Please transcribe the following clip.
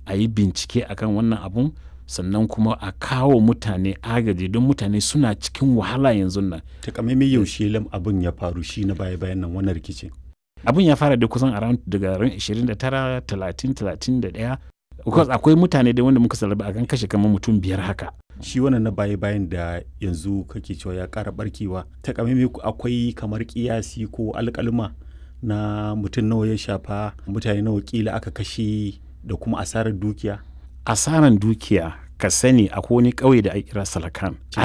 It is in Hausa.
a yi bincike akan wannan abun sannan kuma a kawo mutane agaji don mutane suna cikin wahala yanzu nan takamaimai yaushe lam abin ya faru shi na baya bayan nan wannan rikicin abin ya fara da kusan around daga ran 29 30 31 because akwai mutane da wanda muka salaba a kan kashe kamar mutum biyar haka shi wannan na baya bayan da yanzu kake cewa ya ƙara barkewa takamaimai akwai kamar kiyasi ko alƙalma na mutum nawa ya shafa mutane nawa kila aka kashe da kuma asarar dukiya asaran dukiya ka sani akwai wani ƙauye da ake kira salakan